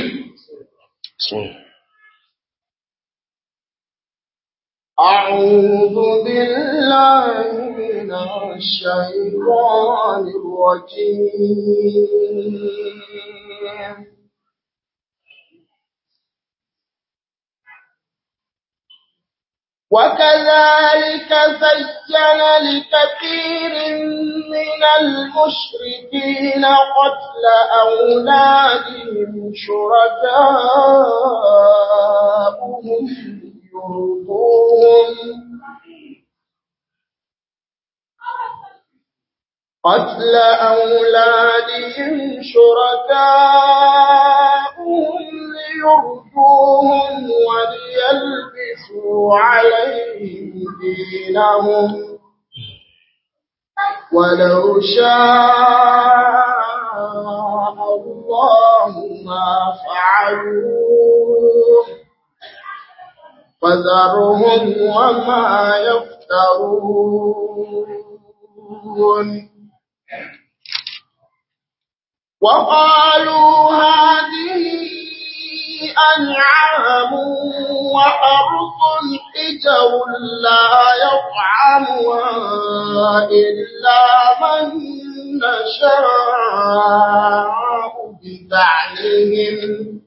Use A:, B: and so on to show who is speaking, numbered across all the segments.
A: بسم الله
B: أعوذ بالله من الشيطان الرجيم وكذلك زين لكثير من المشركين قتل أولادهم شركاؤهم يرضوهم قتل أولادهم شركاؤهم ليرضوهم وليلبسوا عليهم دينهم ولو شاء الله ما فعلوه فذرهم وما يفترون وقالوا هذه أنعام وحرث حجر لا يطعمها إلا من نشاء بزعمهم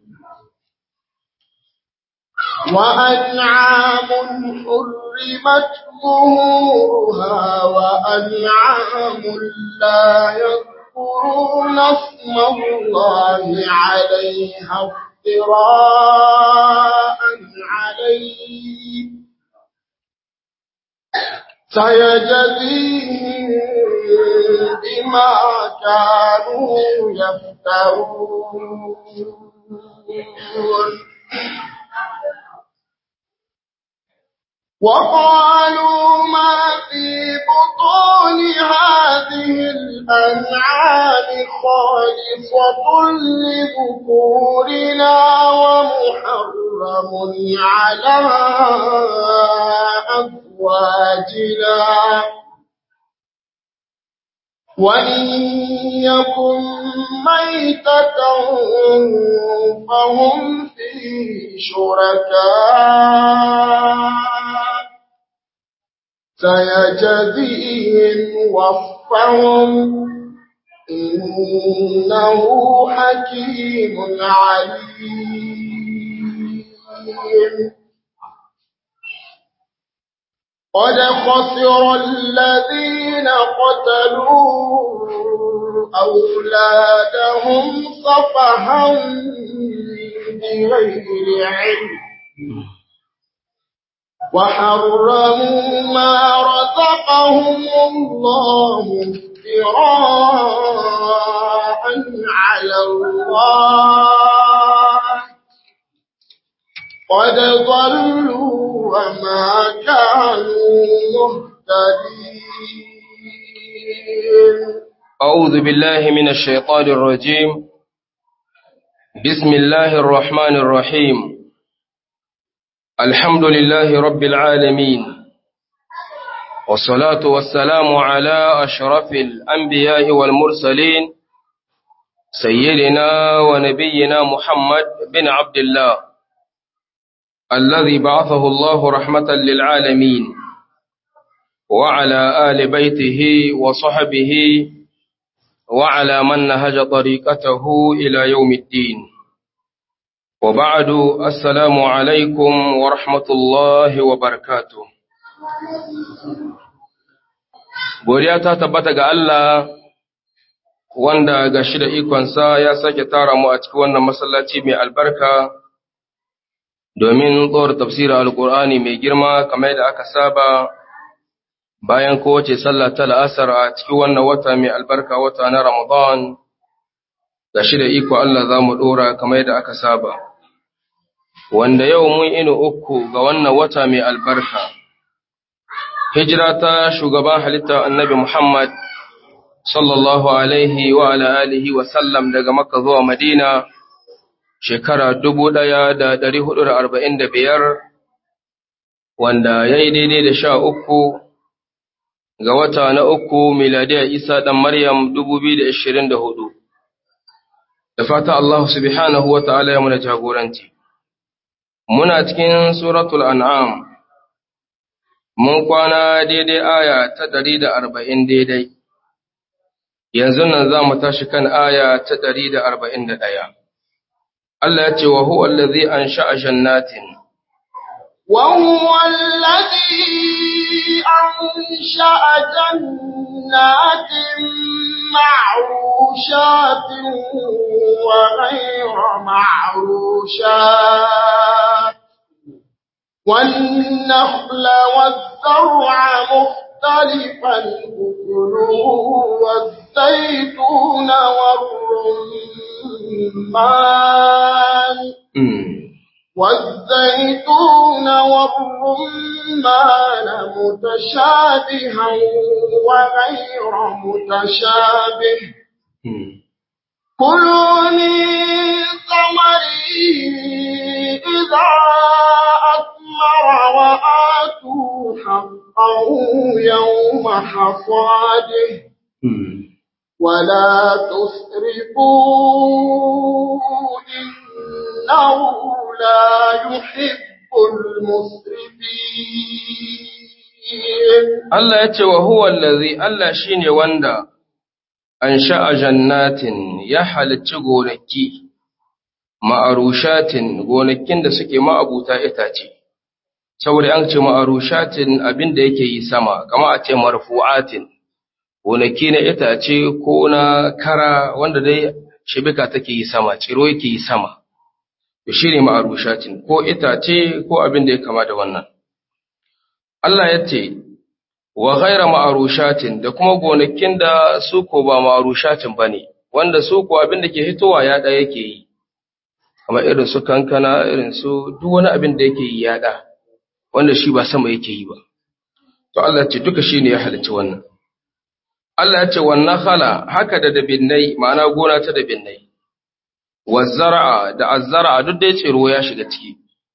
B: وأنعام حرمت ظهورها وأنعام لا يذكرون اسم الله عليها افتراء عليه سيجزيهم بما كانوا يفترون وقالوا ما في بطون هذه الأنعام خالصة لذكورنا ومحرم على أزواجنا وإن يكن ميتة فهم فيه شركاء سيجزيهم وصفهم إنه حكيم عليم قد خسر الذين قتلوا أولادهم صفحا بغير علم وحرموا ما رزقهم الله افتراء على الله قد ضلوا وما كانوا مهتدين
A: أعوذ بالله من الشيطان الرجيم بسم الله الرحمن الرحيم الحمد لله رب العالمين والصلاة والسلام على أشرف الأنبياء والمرسلين سيدنا ونبينا محمد بن عبد الله الذي بعثه الله رحمة للعالمين وعلى آل بيته وصحبه وعلى من نهج طريقته إلى يوم الدين وبعد السلام عليكم ورحمة الله وبركاته Godiya ta tabbata ga Allah wanda ga shi da ikonsa ya sake tara mu a cikin wannan masallaci mai albarka domin tsohon tafsirin Alƙur'ani mai girma kamar da aka saba bayan kowace sallah ta la'asar a cikin wannan wata mai albarka wata na Ramadan ga shi da iko Allah za mu ɗora kamar da aka saba. Wanda yau mun inu uku ga wannan wata mai albarka. Hijira ta shugaban halitta annabi Muhammad sallallahu alaihi wa ala alihi wa sallam daga Makka zuwa Madina shekara dubu ɗaya da ɗari hudu da arba'in da biyar wanda ya yi daidai da sha uku ga wata na uku miladiyar Isa ɗan Maryam dubu biyu da ashirin da hudu. da fata Allah subhanahu wa ta'ala ya muna jagoranci. Muna cikin suratul an'am, mun kwana daidai aya ta ɗari da arba'in daidai, yanzu nan za mu tashi kan aya ta ɗari da arba'in da ɗaya. Allah ya ce wa huwa allazi an sha'a jannatin.
B: وهو الذي أنشأ جنات معروشات وغير معروشات والنخل والزرع مختلفا أكله والزيتون والرمان والزيتون والرمان متشابها وغير متشابه كلوا من ثمره إذا أثمر وآتوا حقه يوم حصاده ولا تسرفوا إنه لا يحب المسرفين
A: Allah ya ce wa huwa allazi Allah shine wanda an sha'a jannatin ya halicci gonaki ma'arushatin gonakin da suke ma'abuta itace saboda an ce ma'arushatin abin da yake yi sama kama a ce marfu'atin gonaki na itace ko na kara wanda dai shibika take yi sama ciro yake yi sama to shine ma'arushatin ko itace ko abin da ya kama da wannan Allah ya ce wa ghaira ma'arushatin da kuma gonakin da su ko ba ma'arushatin bane wanda su ko abin da ke hitowa ya da yake yi kamar irin su kankana irin su duk wani abin da yake yi ya da wanda shi ba sama yake yi ba to Allah ya ce duka shine ya halicci wannan Allah ya ce wannan khala haka da dabinnai ma'ana gona ta dabinnai wazzara'a da azzara'a duk dai tsiro ya shiga ciki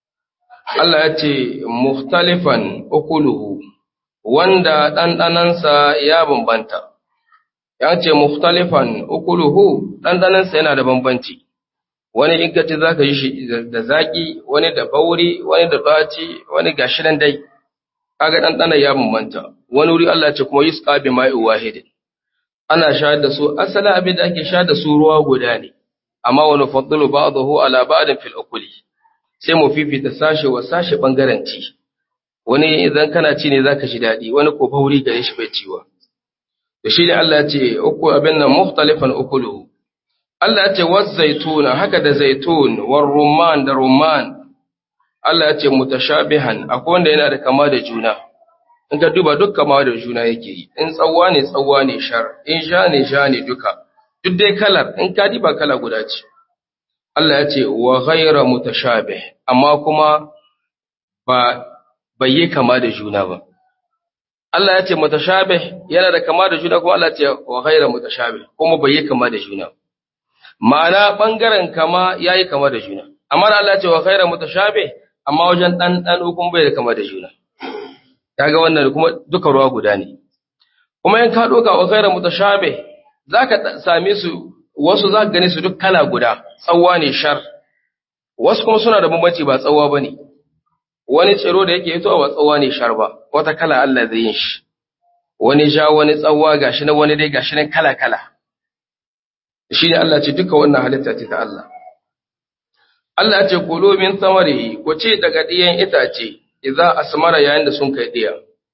A: Allah ya ce mukhtalifan ukuluhu wanda ɗanɗanansa ya bambanta ya ce mukhtalifan ukuluhu ɗanɗanansa yana da bambanci wani in kace zaka yi shi da zaki wani da bauri wani da ɗaci wani gashi nan dai kaga ɗanɗanan ya bambanta wani wuri Allah ya ce kuma yusqa bi ma'i wahidin ana shayar da su asali abin da ake shayar da su ruwa guda ne amma wani fadlu ba'dahu ala ba'din fil ukuli sai mu fifita sashe wa sashe bangaren ci wani idan kana ci ne zaka ji dadi wani ko bauri gare shi bai ciwa to shi ne Allah ya ce uku abin nan mukhtalifan ukulu Allah ya ce waz zaituna haka da zaitun war rumman da rumman Allah ya ce mutashabihan akwai wanda yana da kama da juna in ka duba duk kama da juna yake yi in tsawwa ne tsawwa ne shar in sha ne sha ne duka duk dai kalar in ka diba kala guda ce Allah ya ce wa ghayra mutashabih amma kuma ba bai yi kama da juna ba Allah ya ce mutashabih yana da kama da juna kuma Allah ya ce wa ghayra mutashabih kuma bai yi kama da juna ma'ana bangaren kama yayi kama da juna amma Allah ya ce wa ghayra mutashabih amma wajen dan dan kuma bai da kama da juna kaga wannan kuma duka ruwa guda ne kuma in ka doka wa ghayra mutashabih zaka same su wasu zaka gane su duk kala guda tsawwa ne shar wasu kuma suna da bambanci ba tsawwa bane wani tsiro da yake fitowa ba tsawwa ne shar ba wata kala Allah zai yin shi wani ja wani tsawwa gashi na wani dai gashi nan kala kala shi ne Allah ce duka wannan halitta ce ta Allah Allah ya ce kulu min samarihi ku ce daga diyan itace idza asmara yayin da sun kai diya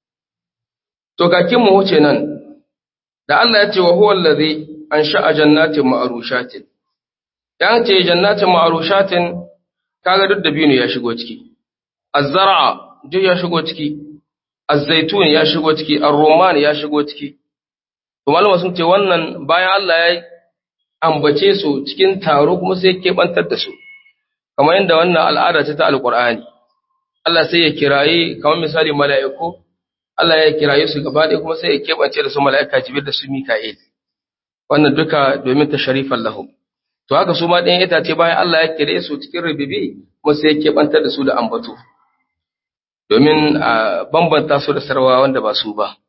A: to kakin mu wuce nan da Allah ya ce wa huwa allazi ansha'a jannatin ma'rushatin yan ce jannatin ma'rushatin kaga duk da binu ya shigo ciki az-zar'a duk ya shigo ciki az-zaitun ya shigo ciki ar-rumman ya shigo ciki to malama sun ce wannan bayan Allah ya ambace su cikin taro kuma sai ya kebantar da su kamar yadda wannan al'ada ce ta alqur'ani Allah sai ya kirayi kamar misali mala'iku Allah ya kiraye su gaba ɗaya kuma sai ya keɓance da su mala'ika Jibril da su Mika'il. Wannan duka domin ta sharifan lahum. To haka su ma ɗayan itace bayan Allah ya kire su cikin rububi kuma sai ya keɓantar da su da ambato. Domin a bambanta su da sarwa wanda ba su ba.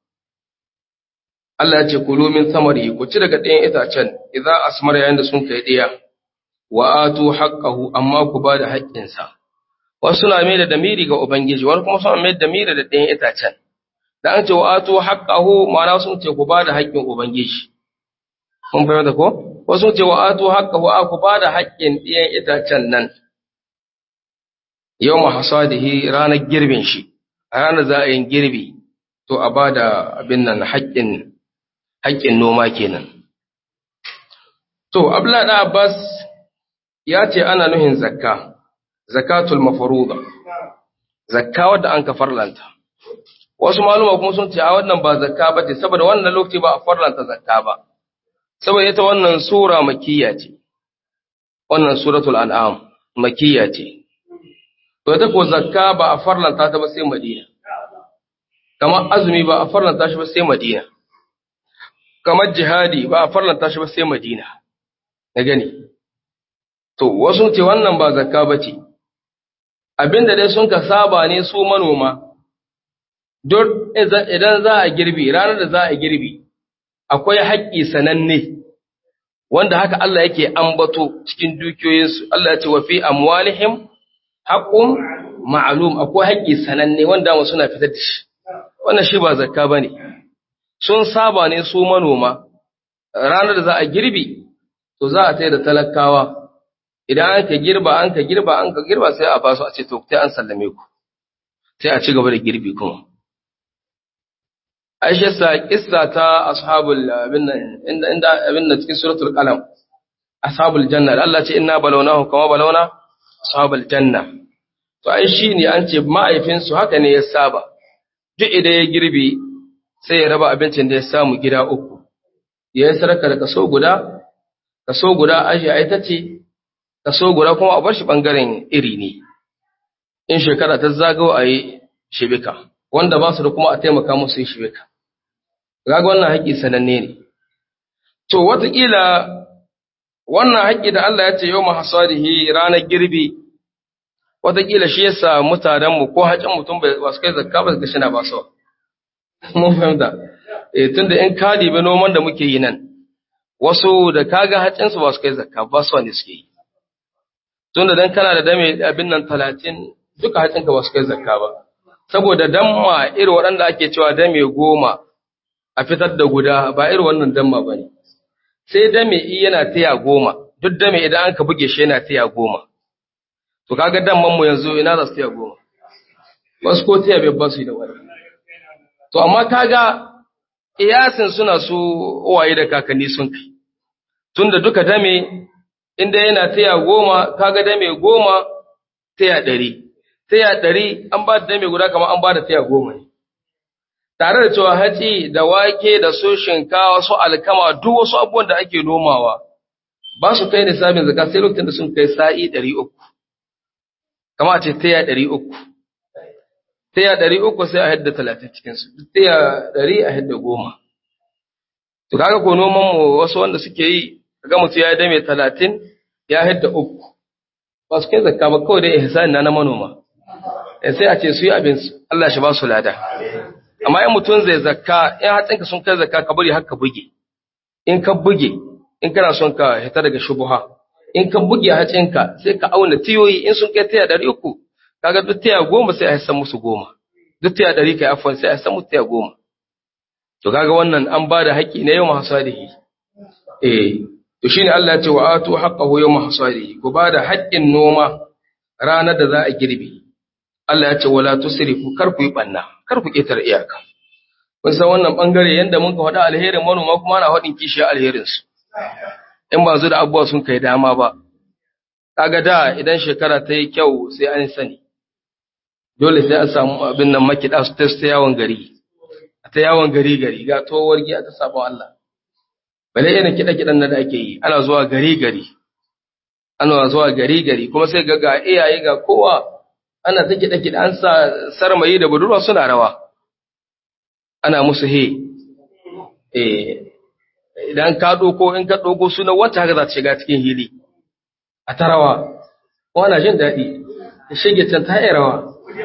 A: Allah ya ce kulu min samari ku ci daga ɗayan itacen idan asmar yayin da sun kai ɗaya. wa atu haqqahu amma ku ba da haƙƙinsa wasu na mai da damiri ga ubangiji wani kuma suna mai da damiri da ɗayan itacen da an ce wa atu haqqahu ma'ana sun ce ku ba da haƙƙin ubangiji mun fahimta ko wasu sun ce wa atu haqqahu a ku ba da haƙƙin ɗayan itacen nan yawma hasadihi ranar girbin shi a ranar za a yin girbi to a ba da abin nan haƙƙin haƙƙin noma kenan to abdullahi da abbas ya ce ana nuhin zakka zakatul mafaruda zakka wadda an ka farlanta wasu maluma kuma sun ce a wannan ba zakka ba ce saboda wannan lokaci ba a farlanta zakka ba saboda ita wannan sura makiyya ce wannan suratul an'am makiyya ce to ita ko zakka ba a farlanta ta ba sai madina kamar azumi ba a farlanta shi ba sai madina kamar jihadi ba a farlanta shi ba sai madina na gani to wasu ce wannan ba zakka ba ce abinda dai sun ka saba ne su manoma duk idan za a girbi ranar da za a girbi akwai haƙƙi sananne wanda haka Allah yake ambato cikin dukiyoyinsu Allah ya ce wa fi amwalihim haqqun ma'lum akwai haƙƙi sananne wanda mu suna fitar da shi wannan shi ba zakka bane sun saba ne su manoma ranar da za a girbi to za a tsaye da talakawa idan an ka girba an ka girba an ka girba sai a ba su a ce to sai an sallame ku sai a ci gaba da girbi kuma Aisha sa kissa ta ashabul abin nan inda inda abin nan cikin suratul qalam ashabul janna Allah ce inna balawnahu kama balawna ashabul janna to ai shine an ce ma'aifinsu haka ne ya saba duk idan ya girbi sai ya raba abincin da ya samu gida uku ya yi sarka da kaso guda kaso guda aji a ita ce kaso guda kuma a bar shi ɓangaren iri ne in shekara ta zagawa a yi shibika wanda ba su da kuma a taimaka musu yi shibika gaga wannan haƙƙi sananne ne to wataƙila wannan haƙƙi da Allah ya ce yau mahasarihi ranar girbi wataƙila shi yasa mutanenmu ko haƙin mutum ba su kai zakka ba su gashi na ba su mun fahimta eh tunda in ka dibi noman da muke yi nan wasu da kaga hacin su ba su kai zakka ba su ne suke yi tunda dan kana da dame abin nan 30 duka hacin ka ba su kai zakka ba saboda damma irin waɗanda ake cewa dame goma a fitar da guda ba irin wannan damma bane sai dame i yana taya goma duk dame idan an ka buge shi yana taya goma to kaga damman mu yanzu ina za su taya goma wasu ko taya bai ba su da wani To, amma kaga iyasin suna su uwaye da kakanni sun kai, tunda duka dame, inda yana taya goma, kaga dame goma taya ɗari, taya ɗari an ba da dame guda kama an ba da taya goma ne. Tare da cewa hatsi da wake da su shinkawa su alkama duk wasu abubuwan da ake nomawa, ba su kai nisabin zaka sai lokacin da sun kai sa'i ɗari uku, kama a ce taya ɗari uku. taya ɗari uku sai a hadda talatin cikinsu, taya ɗari a hadda goma. To kaga ko noman mu wasu wanda suke yi, kaga mutum ya dame talatin ya hadda uku. Ba su kai zakka ba kawai dai ihsani na na manoma. Sai a ce su yi abin Allah shi ba su lada. Amma in mutum zai zakka, in hatsinka sun kai zakka ka bari har ka buge. In ka buge, in kana son ka hita daga shubuha. In ka buge hatsinka sai ka auna tiyoyi in sun kai taya ɗari uku, kaga duk taya goma sai a san musu goma duk taya ɗari kai afwan sai a san musu taya goma to kaga wannan an ba da haƙƙi na yawma hasadihi eh to shine Allah ya ce wa atu haqqahu yawma hasadihi ku ba da haƙƙin noma ranar da za a girbe Allah ya ce wala tusrifu kar ku yi banna kar ku ƙetar iyaka kun san wannan bangare yanda mun ka faɗa alherin manoma kuma ana faɗin kishi alherin su in ba zu da abubuwa sun kai dama ba kaga da idan shekara ta yi kyau sai an sani dole sai a samu abin nan makiɗa su ta yawon gari a ta yawon gari gari ga towar giya ta sabon Allah bale irin kiɗa kiɗan nan da ake yi ana zuwa gari gari ana zuwa gari gari kuma sai ga ga iyaye ga kowa ana ta kiɗa kiɗa an sa sarmayi da budurwa suna rawa ana musu he eh idan ka ɗauko in ka ɗauko suna wata haka za ta shiga cikin hili a ta rawa wana jin daɗi da shige can ta yi rawa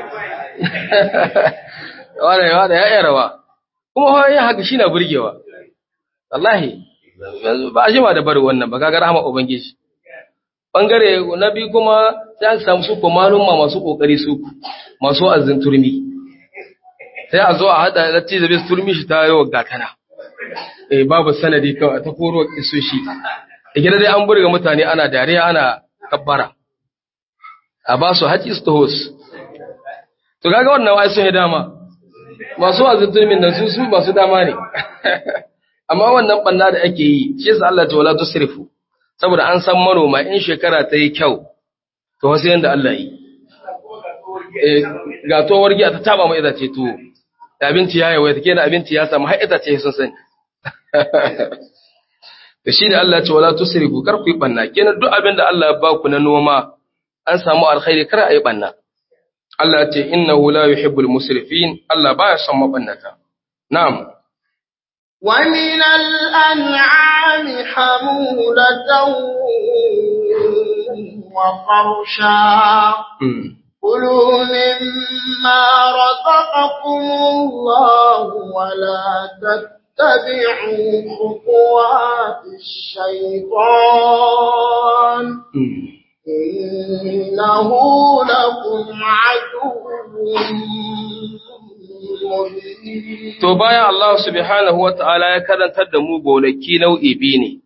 A: wane wane ya rawa kuma yin haka shi na burgewa wallahi ba a jima da bari wannan ba kaga rahama ubangiji bangare na biyu kuma sai aka samu su ko malumma masu kokari su masu azin turmi sai a zo a hada latti da bis turmi shi ta yawa gatana eh babu sanadi kawai ta koro isoshi da gida dai an burga mutane ana dariya ana kabbara a ba su haƙi su tahos to kaga wannan wai sun yi dama masu azin turmin nan su su masu dama ne amma wannan banna da ake yi shi yasa Allah ta wala tusrifu saboda an san manoma in shekara ta yi kyau to wasu yanda Allah yi eh ga to wargi ta taba mai itace to abinci ya yawa take da abinci ya samu har itace sun sani da shi da Allah ya ce wala tusrifu kar ku yi banna kenan duk abin da Allah ya ba ku na noma an samu alkhairi kar a yi banna Allah ya ce innahu la yuhibbul musrifin Allah baya son mabannata na'am
B: ومن الأنعام حمولة وفرشا
A: Mm.
B: كلوا مما رزقكم الله ولا تتبعوا خطوات الشيطان
A: Mm.
B: إنه لكم عدو مبين
A: To bayan Allah subhanahu wa ta'ala ya karantar da mu gonaki nau'i biyu ne,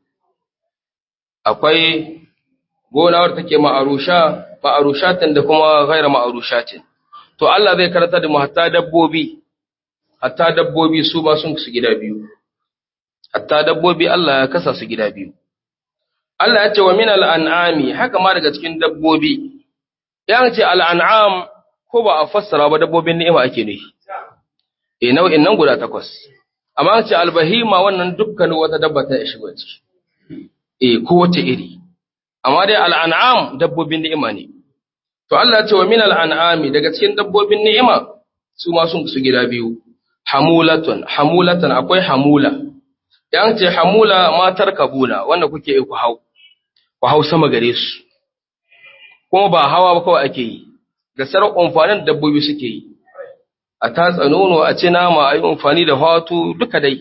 A: akwai gona wadda take ma'arusha, ma'arushatin da kuma gaira ma'arushatin. To Allah zai karantar da mu hatta dabbobi, hatta dabbobi su ba sun su gida biyu. Hatta dabbobi Allah ya kasa su gida biyu. Allah ya ce wa min al'an'ami haka ma daga cikin dabbobi, ya ce al'an'am ko ba a fassara ba dabbobin ni'ima ake nufi. e nau'in nan guda takwas amma an ce albahima wannan dukkanin wata dabba ta shigo ciki e kowace iri amma dai al'an'am dabbobin ni'ima ne to Allah ya ce wa min al'an'ami daga cikin dabbobin ni'ima su ma sun su gida biyu hamulatun hamulatan akwai hamula yan ce hamula matar kabuna wanda kuke yi ku hau ku hau sama gare su kuma ba hawa ba kawai ake yi da sarar amfanin da dabbobi suke yi a tatsa nono a ci nama a yi amfani da fatu duka dai.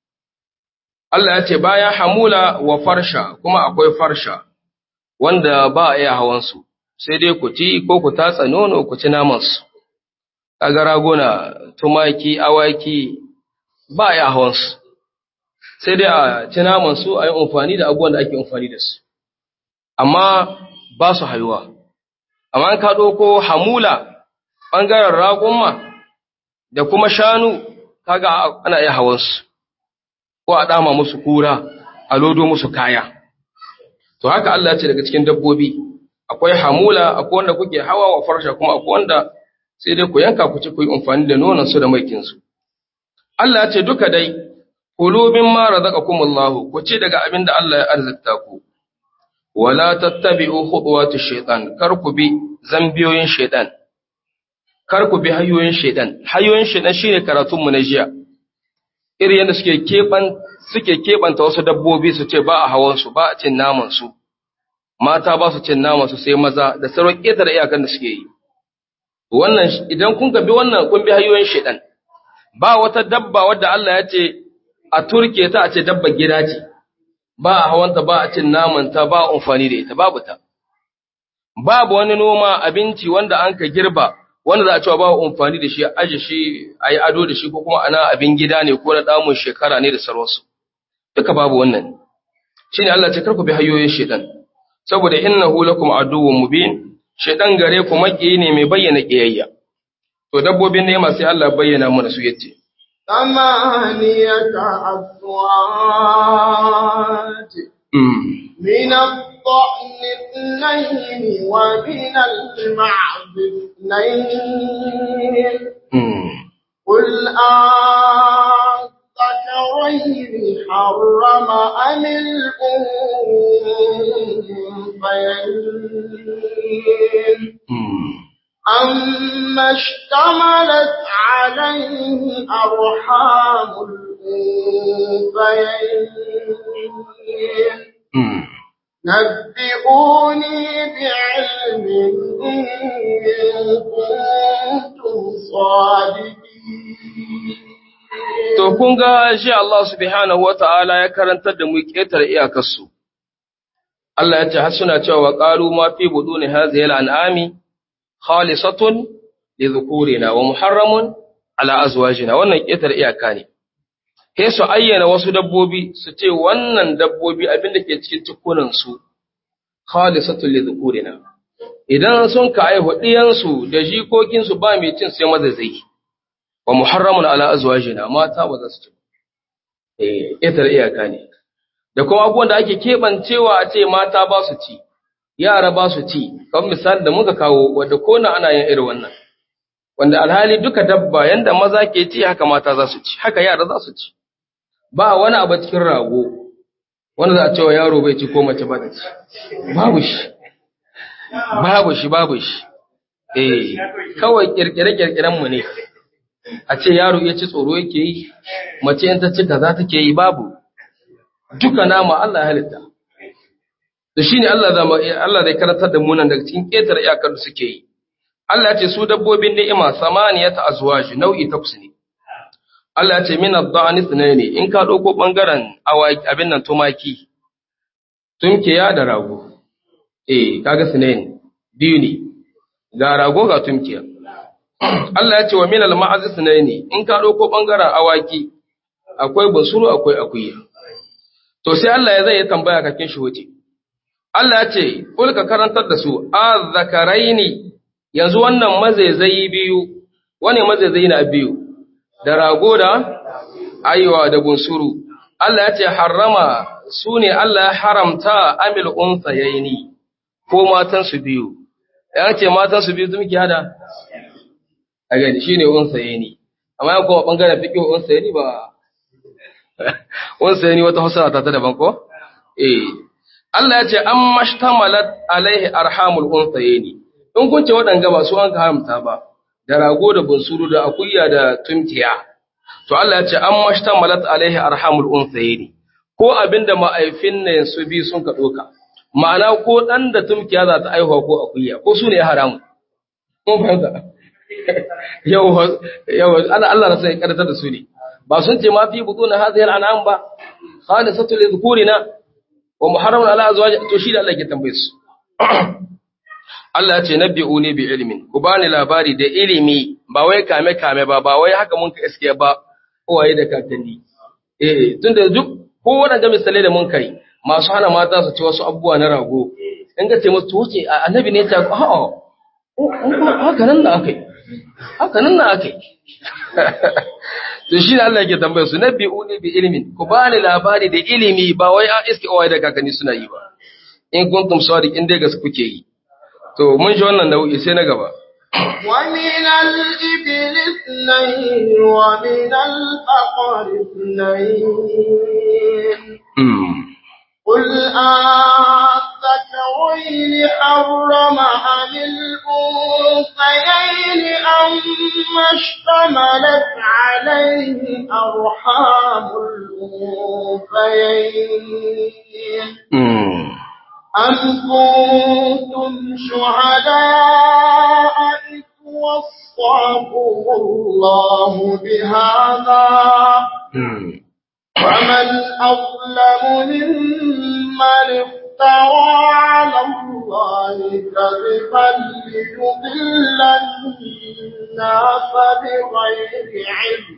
A: Allah ya ce bayan hamula wa farsha kuma akwai farsha wanda ba a iya hawansu, sai dai ku ci ko ku tatsa nono ku ci namansu. Kaga raguna, tumaki, awaki ba a iya hawansu, sai dai a ci namansu a yi amfani da abubuwan da ake amfani da su. Amma ba su hayuwa. Amma an ka ɗauko hamula ɓangaren raƙumma da kuma shanu kaga ana iya hawansu ko a dama musu kura a lodo musu kaya to haka Allah ya ce daga cikin dabbobi akwai hamula akwai wanda kuke hawa wa farsha kuma akwai wanda sai dai ku yanka ku ci ku yi amfani da nonon su da maikin su Allah ya ce duka dai kulu mimma razaqakumullahu ku ci daga abin da Allah ya arzikta ku wala tattabi'u khutuwati shaytan kar ku bi zambiyoyin shaytan kar ku bi hanyoyin shaidan hanyoyin shaidan shine karatun mu na jiya irin yadda suke keban suke kebanta wasu dabbobi su ce ba a hawan su ba a cin naman su mata ba su cin naman su sai maza da sauran ƙetare iyakan da suke yi wannan idan kun bi wannan kun bi hanyoyin shaidan ba wata dabba wadda Allah ya ce a turke ta a ce dabba gida ce ba a hawanta ba a cin naman ta ba a amfani da ita babu ta babu wani noma abinci wanda an ka girba wanda za a cewa ba amfani da shi aje shi a yi ado da shi ko kuma ana abin gida ne ko na damun shekara ne da sarwarsu duka babu wannan shine Allah ce karku bi hayoyin shedan saboda innahu lakum aduwwun mubin shedan gare ku maki ne mai bayyana kiyayya to dabbobin ne sai Allah bayyana mana su yace
B: ثمانية أزواج
A: mm.
B: من الضأن اثنين ومن المعز اثنين
A: mm.
B: قل أذكرين حرم أم الأنثيين
A: mm.
B: أما اشتملت عليه أرحام الأنثيين
A: mm.
B: نبئوني بعلم إن كنتم صادقين
A: To, kun ga shi Allah subhanahu wa ta'ala ya karantar da mu ƙetare iyakarsu, Allah ya ce har suna cewa qalu ma fi buduni hadhihi al-an'ami khalisatun li dhukurina wa muharramun ala azwajina wannan ƙetar iyaka ne sai su ayyana wasu dabbobi su ce wannan dabbobi abinda ke cikin cikunan su khalisatun li dhukurina idan sun ka aihu ɗiyansu da jikokinsu ba mai cin sai mazaizai wa muharramun ala azwajina mata ba za su ci eh ƙetar iyaka ne da kuma abubuwan da ake keɓancewa a ce mata ba su ci, yara ba su ci, kamar misali da muka kawo wadda kona ana yin irin wannan, wanda alhali duka dabba yanda maza ke ci haka mata za su ci, haka yara za su ci. Ba wani abu cikin rago, wanda za a cewa yaro bai ci ko mace ba ta ci, babu shi, babu shi, babu shi. Eh, kawai kirkire-kirkiren mu ne, a ce yaro ya ci tsoro yake yi, mace in ta ci kaza take yi babu. duka nama Allah ya halitta. Da shi ne Allah zai karantar da munan daga cikin ƙetar iyakar da suke yi. Allah ya ce su dabbobin ni'ima samaniya ta azwaji nau'i takwas ne. Allah ya ce min ad-da'ani ne in ka ɗauko ɓangaren awaki abin nan tumaki. Tumkiya da rago. Eh, kaga sunayen biyu ne. Ga rago ga tumkiya. Allah ya ce wa min al-ma'azi ne in ka ɗauko ɓangaren awaki akwai basuru akwai akuya. To sai Allah ya zai yi tambaya kakin shi wuce. Allah ya ce, Kul ka karantar da su, a zakaraini yanzu wannan mazaizayi biyu, wani mazaizayi na biyu, da rago da aiwa da bunsuru. Allah ya ce, harrama su ne Allah ya haramta amil unsa yaini, ko matansu biyu. Ya ce matansu biyu sun hada? A gani shi ne unsa yaini. Amma ya kuma ɓangaren fiƙi unsa yaini ba wansa yani wata hausa ta daban ko eh Allah ya ce an mashtamalat alaihi arhamul unsayni in kun ce waɗanga ba su an ka haramta ba da rago da bunsuru da akuya da tunkiya to Allah ya ce an mashtamalat alaihi arhamul unsayni ko abinda ma'aifin ne su bi sun ka doka ma'ana ko dan da tunkiya za ta aihuwa ko akuya ko su ne ya haramu kun fahimta yau yau Allah Allah na sai karatar da su ne ba sun ce ma fi butun hadhihi al'anam ba khalisatu li dhukurina wa muharramun ala azwaj to shi da Allah ke tambaye su Allah ya ce nabbi'uni bi ilmin ku bani labari da ilimi ba wai kame kame ba ba wai haka mun ka iske ba uwaye da kakanni eh tunda duk ko wannan misalai da mun kai masu hana mata su ci wasu abubuwa na rago in ga ce musu to wuce annabi ne ya ce a'a haka nan da akai haka nan da akai to shi ne Allah yake tambayar su nabbi'uni bi ilmin ku bani labari da ilimi ba wai a iske uwaye da kakanni suna yi ba in kuntum sadiqin dai gaske kuke yi to mun ji wannan nau'i sai na gaba
B: ومن الإبل اثنين ومن البقر اثنين قل أذكرين حرم أم الأنثيين أما اشتملت عليه أرحام الأنثيين أم كنتم شهداء إذ وصاكم الله بهذا ومن أظلم ممن افترى على الله كذبا ليضل الناس بغير علم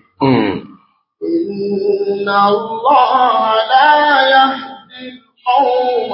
B: إن الله لا يهدي القوم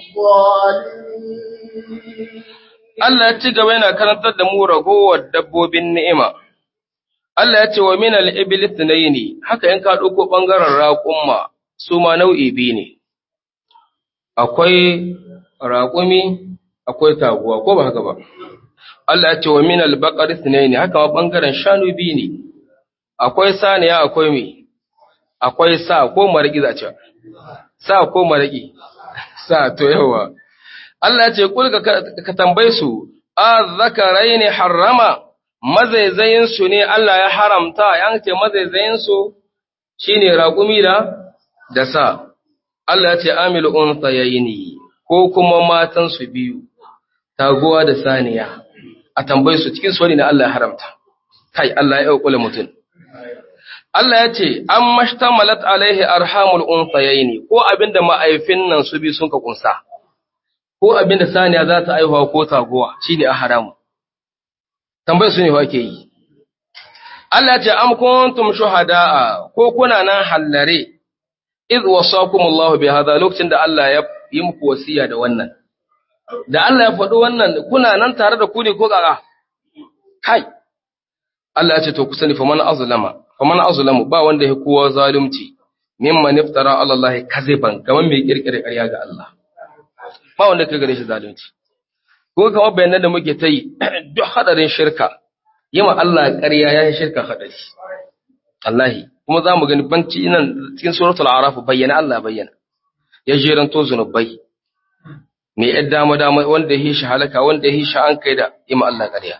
B: الظالمين
A: Allah ya ci gaba yana karantar da mu ragowar dabbobin ni'ima. Allah ya ce wa min al-iblis ne, haka in ka ɗauko ɓangaren raƙumma su ma nau'i biyu ne. Akwai raƙumi, akwai taguwa, ko ba haka ba. Allah ya ce wa min al-baqaris ne, haka ma ɓangaren shanu biyu ne. Akwai saniya, akwai me? Akwai sa ko maraƙi za ce. Sa ko maraƙi. Sa to yawa. Allah ya ce kul ka tambaye su, a zakarai ne harrama mazaizayinsu ne Allah ya haramta, yan ce mazaizayinsu shi ne raƙumi da da sa, Allah ya ce amil unsa yayini ko kuma matansu biyu, taguwa da saniya, a tambaye su cikin wani na Allah ya haramta, kai Allah ya ƙule mutum. Allah ya ce, an mashtamalat alaihi arhamul unsa yayini ko abinda ma'aifin nan su bi sun ka kunsa. ko abin da saniya za ta aihuwa ko taguwa shine a haramu tambayar su ne wa ke yi Allah ce am kuntum shuhada'a ko kuna nan hallare iz wasakumullahu bi hadha lokacin da Allah ya yi muku wasiya da wannan da Allah ya faɗi wannan kuna nan tare da ku ne ko kaka kai Allah ya ce to ku sani faman azlama faman azlamu ba wanda ya kowa zalunci mimman iftara ala Allah kaziban kaman mai kirkire ƙarya ga Allah ba wanda ka gare shi zalunci ko kamar bayanan da muke ta yi duk hadarin shirka yima Allah ƙarya ya yi shirka hadari Allahi kuma za mu gani banci nan cikin suratul araf bayyana Allah bayyana ya jeranto zunubai mai yar dama dama wanda ya shi halaka wanda ya shi an kai da yima Allah ƙarya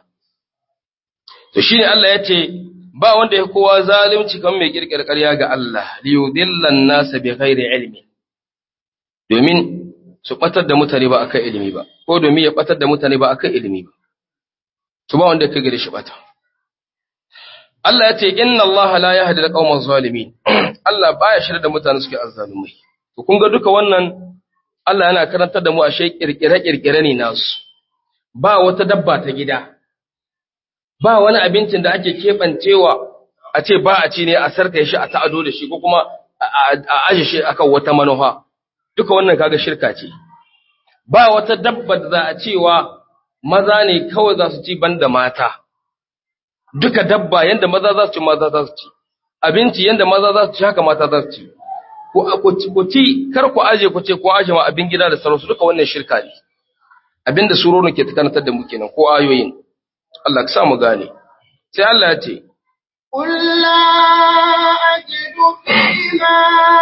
A: to shine Allah ya ce ba wanda ya kowa zalunci kan mai kirkir ƙarya ga Allah liyudillan nasa bi ghairi ilmi domin su batar da mutane ba akan ilimi ba ko domin ya batar da mutane ba akan ilimi ba to ba wanda ya gare shi bata Allah ya ce inna Allah la yahdi al-qawma zalimin Allah baya shirya da mutane suke azzalumai to kun ga duka wannan Allah yana karantar da mu a shay kirkire kirkire ne nasu ba wata dabba ta gida ba wani abincin da ake keɓancewa a ce ba a ci ne a sarka shi a ta'ado da shi ko kuma a aje shi akan wata manufa duka wannan kaga shirka ce ba wata dabba da za a cewa maza ne kawai za su ci banda mata duka dabba yanda maza za su ci maza za su ci abinci yanda maza za su ci haka mata za su ci ku ci kar ku aje ku ce ko aje ma abin gida da sauransu duka wannan shirka ne abinda surorin ke tukantar da mu kenan ko ayoyin Allah ka sa mu gane sai Allah ya ce
B: قل لا أجد فيما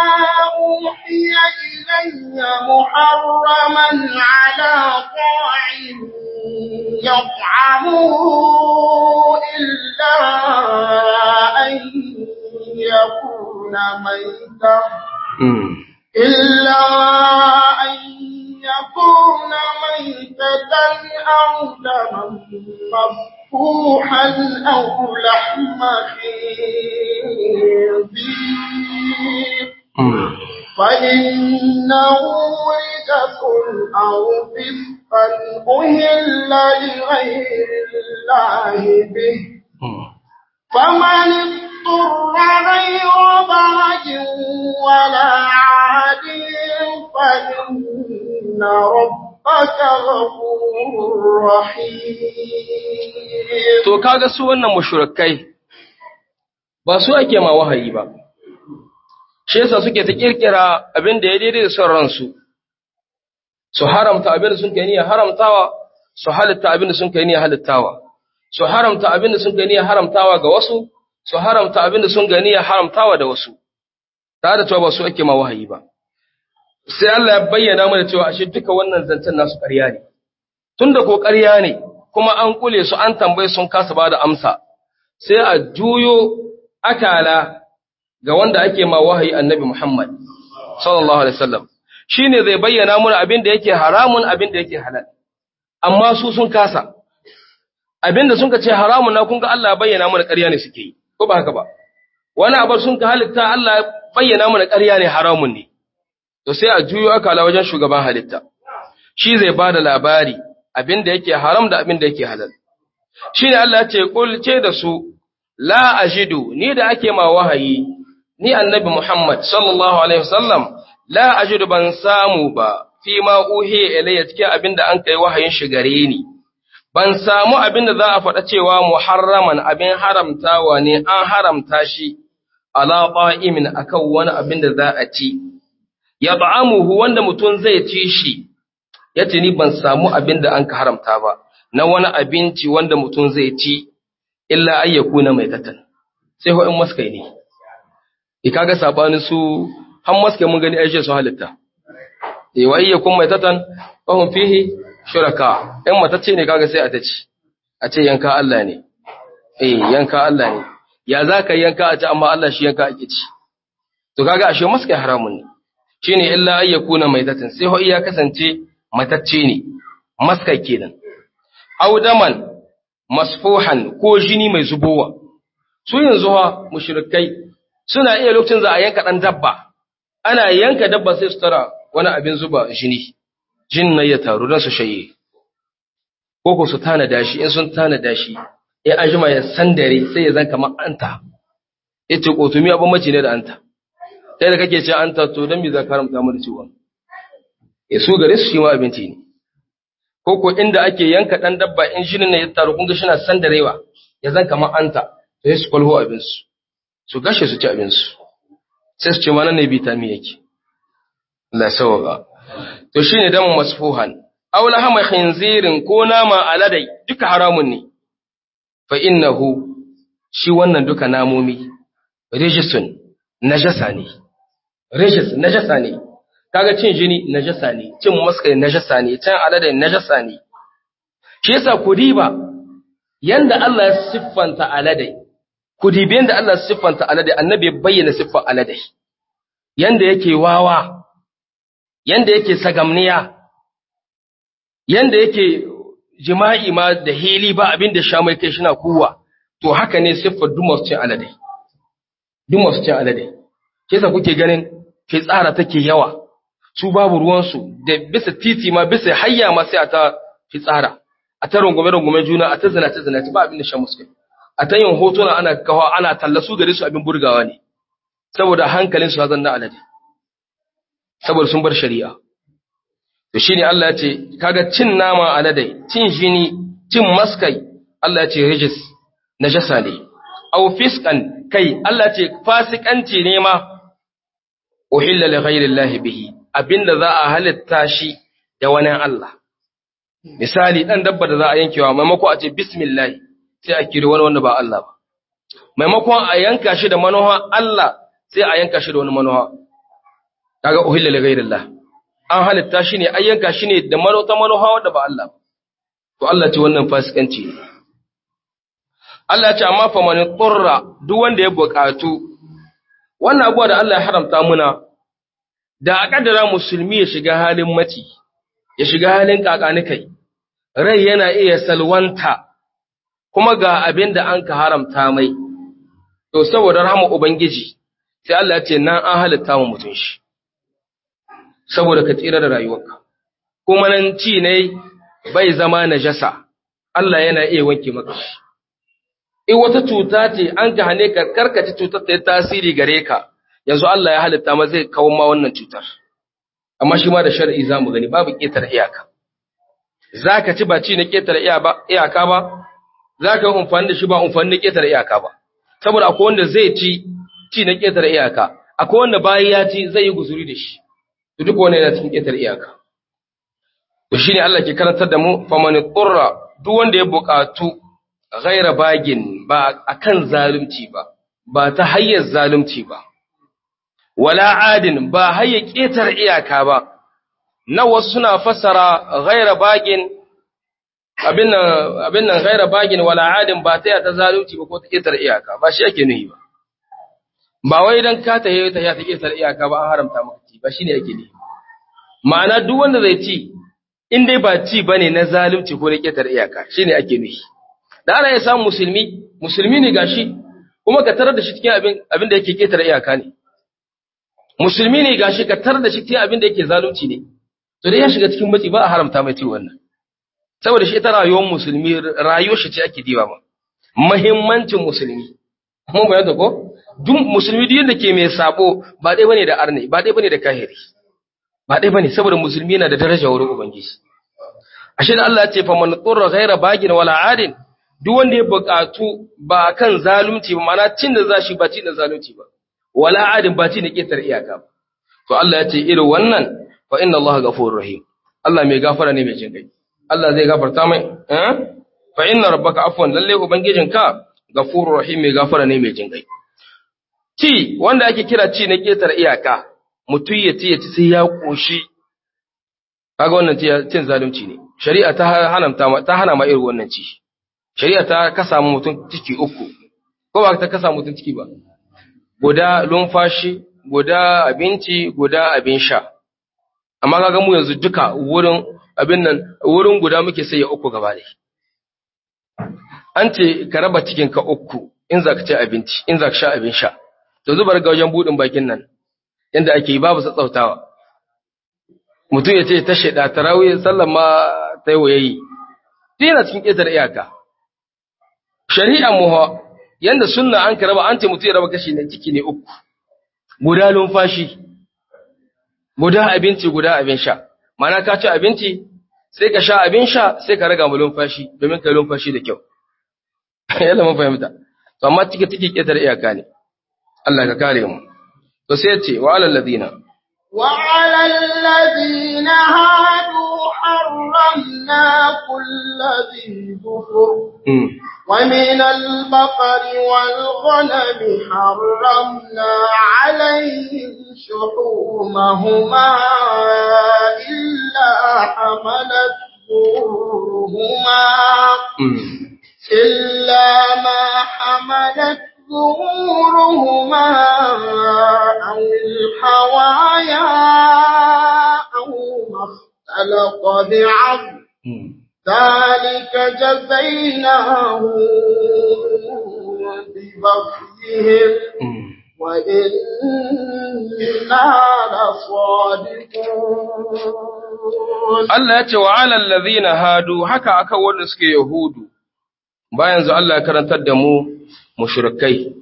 B: أوحي إلي محرما على طاعم يطعمه إلا أن يكون ميتا إلا أن يكون ميتة أو دما مفتوحا أو لحم خنزير فإنه رجس أو فسقا أهل لغير الله به فمن اضطر غير بغج ولا عاد فإن ربك غفور رحيم
A: to kaga su wannan mushrikai ba su ake ma wahayi ba shi yasa suke ta kirkira abin da ya daidai da son ransu su haramta abin da sun kai niyya haramtawa su halitta abin da sun kai niyya halittawa su haramta abin da sun kai niyya haramtawa ga wasu su haramta abin da sun gani ya haramtawa da wasu tare da cewa ba su ake ma wahayi ba sai Allah ya bayyana mana cewa ashe duka wannan zancen nasu ƙarya ne tunda ko ƙarya ne kuma an kule su an tambaye sun kasa ba da amsa sai a juyo akala ga wanda ake ma wahayi annabi Muhammad sallallahu alaihi wasallam shine zai bayyana mana abin da yake haramun abin da yake halal amma su sun kasa abin da sun ka ce haramun na kun ga Allah ya bayyana mana ƙarya ne suke yi ko ba haka ba wani abar sun ka halitta Allah ya bayyana mana ƙarya ne haramun ne to sai a juyo akala wajen shugaban halitta shi zai ba da labari abin da yake haram da abin da yake halal shi ne Allah ya ce kul ce da su la ajidu ni da ake ma wahayi ni annabi Muhammad sallallahu alaihi wasallam la ajidu ban samu ba fi ma uhi ilayya cikin abin da an kai wahayin shi gare ni ban samu abin da za a faɗa cewa muharraman abin haramtawa ne an haramta shi ala qa'imin akan wani abin da za a ci ya ta'amuhu wanda mutum zai ci shi yace ni ban samu abin da an ka haramta ba na wani abinci wanda mutum zai ci illa ayyakuna mai tatan sai ho in maskai ne e kaga sabanin su han maskai mun gani aishe su halitta e wa ayyakun mai tatan fahum fihi shuraka in matacce ne kaga sai a ta ci a ce yanka Allah ne eh yanka Allah ne ya za ka yanka a ci amma Allah shi yanka ake ci to kaga ashe maskai haramun ne shine illa ayyakuna maitatan sai ho iya kasance matacce ne maskai kenan audaman masfuhan ko jini mai zubowa su yanzu ha mushrikai suna iya lokacin za a yanka dan dabba ana yanka dabba sai su tara wani abin zuba jini jin na ya taru don su shaye ko ko su tanada shi in sun tanada shi ya ajima ya sandare sai ya zan kamar anta ya ce ƙotumi abin mace ne da anta kai da kake ce anta to don me za ka haramta mu da ciwon ya su gare su shi ma abinci ne ko ko inda ake yanka ɗan dabba in jinin ne ya taru kun ga shi na sandarewa ya zan kamar anta sai su kwalho abinsu su gashe su ci abinsu sai su ce ma nan ne vitamin yake Allah sauka to shine damu masfuhan aw lahama khinzirin ko nama aladai duka haramun ne fa innahu shi wannan duka namomi rijisun najasa ne rijis najasa ne kaga cin jini najasa ne cin maskai najasa ne cin aladai najasa ne shi yasa ku diba yanda Allah ya siffanta aladai ku dibi yanda Allah ya siffanta aladai annabi ya bayyana siffar aladai yanda yake wawa yanda yake sagamniya yanda yake jima'i ma da hili ba abin da sha mai kai shina kuwa to haka ne siffar dumas cin alade dumas cin alade ke sa kuke ganin fitsara take yawa su babu ruwansu da bisa titi ma bisa hayya ma sai a ta fitsara a ta rungume rungume juna a ta zinace zinace ba abin da sha musu a ta yin hotuna ana kawo ana tallasu gare su abin burgawa ne saboda hankalin su hazan na alade saboda sun bar shari'a to shine Allah ya ce kaga cin nama aladai cin jini cin maskai Allah ya ce rijis najasa ne aw fiskan kai Allah ya ce fasikanci ne ma uhilla li ghayri Allah bihi abinda za a halitta shi da wani Allah misali dan dabba da za a yankewa maimako a ce bismillah sai a kiri wani wanda ba Allah ba maimakon a yanka shi da manoha Allah sai a yanka shi da wani manoha kaga uhilla li ghayri Allah an halitta shi ne ayyanka shi ne da manota manoha wanda ba Allah to Allah ce wannan fasikanci ne Allah ce amma fa man qurra duk wanda ya buƙatu wannan abuwa da Allah ya haramta muna da a kaddara musulmi ya shiga halin maci ya shiga halin kakanikai rai yana iya salwanta kuma ga abin da an ka haramta mai to saboda rahama ubangiji sai Allah ya ce nan an halitta mu mutun shi saboda ka tsira da rayuwarka kuma nan ci ne bai zama najasa Allah yana iya wanke maka shi in wata cuta ce an ka hane ka karkace cutar ta yi tasiri gare ka yanzu Allah ya halitta ma zai kawo ma wannan cutar amma shi ma da shar'i za mu gani babu ƙetare iyaka za ka ci ba ci na ƙetare iyaka ba za ka yi amfani da shi ba amfani na ƙetare iyaka ba saboda akwai wanda zai ci ci na ƙetare iyaka akwai wanda bayan ya ci zai yi guzuri da shi to duk wani yana cikin ƙetare iyaka to shine Allah ke karantar da mu faman qurra duk wanda ya buƙatu ghaira bagin ba akan zalunci ba ba ta hayyar zalunci ba wala adin ba hayya ƙetar iyaka ba na wasu suna fassara ghaira bagin abin nan abin nan ghaira bagin wala adin ba ta ta zalunci ba ko ta ƙetar iyaka ba shi ake nuhi ba ba wai dan ka ta ta ya ta ƙetar iyaka ba an haramta maka ci ba shine ake nuhi ma'ana duk wanda zai ci in dai ba ci bane na zalunci ko na ƙetar iyaka shine ake nuhi da ana ya samu musulmi musulmi ne gashi kuma ka tarar da shi cikin abin abin da yake ƙetar iyaka ne musulmi ne gashi ka tar da shi cikin abin da yake zalunci ne to dai ya shiga cikin matsi ba a haramta mai ci wannan saboda shi ita rayuwar musulmi rayuwar shi ce ake diba ma muhimmancin musulmi mun bayyana ko duk musulmi duk yanda ke mai sabo ba dai bane da arne ba dai bane da kahiri ba dai bane saboda musulmi yana da daraja wurin ubangiji ashe da Allah ya ce fa man qurra ghaira bagin wala adin duk wanda ya buƙatu ba kan zalunci ba ma'ana cin da zashi ba cin da zalunci ba wala adin ba ci na ƙetar iyaka ba. To Allah ya ce irin wannan fa inna Allah ghafurur rahim. Allah mai gafara ne mai jinkai. Allah zai gafarta mai eh? Fa inna rabbaka afwan lalle ubangijinka ghafurur rahim mai gafara ne mai jinkai. Ci wanda ake kira ci na ƙetar iyaka mutum ya ci ya ci sai ya koshi. Kaga wannan cin zalunci ne. Shari'a ta hana ta hana ma irin wannan ci. Shari'a ta kasa mutum ciki uku. Ko ba ta kasa mutum ciki ba. guda lumfashi, guda abinci, guda abin sha. Amma kaga mu yanzu duka wurin abin nan wurin guda muke sai ya uku gaba dai. An ce ka raba cikin ka uku in za ka ci abinci, in za ka sha abin sha. To zubar ga wajen budin bakin nan inda ake yi babu tsautsautawa. mutum ya ce ta shaida tarawih sallan ma ta yi wayayi duk yana cikin ƙetar iyaka shari'a mu yanda sunna an ka raba an ce mutum ya raba kashi ne ciki ne uku guda lumfashi guda abinci guda abin sha mana ka ci abinci sai ka sha abin sha sai ka raga mu lumfashi domin ka yi lumfashi da kyau yalla mun fahimta to amma ciki ciki ƙetar iyaka ne Allah ka kare mu to sai ya ce wa alal ladina
B: وعلى الذين هادوا حرمنا كل ذي ظفر
A: mm.
B: ومن البقر والغنم حرمنا عليهم شحومهما إلا حملت ظهورهما
A: Mm.
B: إلا ما حملت ظهورهما أو الحوايا أو ما اختلط بعظم
A: Mm.
B: ذلك جزيناهم ببغيهم
A: Mm.
B: وإنا لصادقون
A: Allah ya ce wa alal ladhina hadu haka aka wanda suke yahudu bayan zu Allah ya karantar da mu mushrikai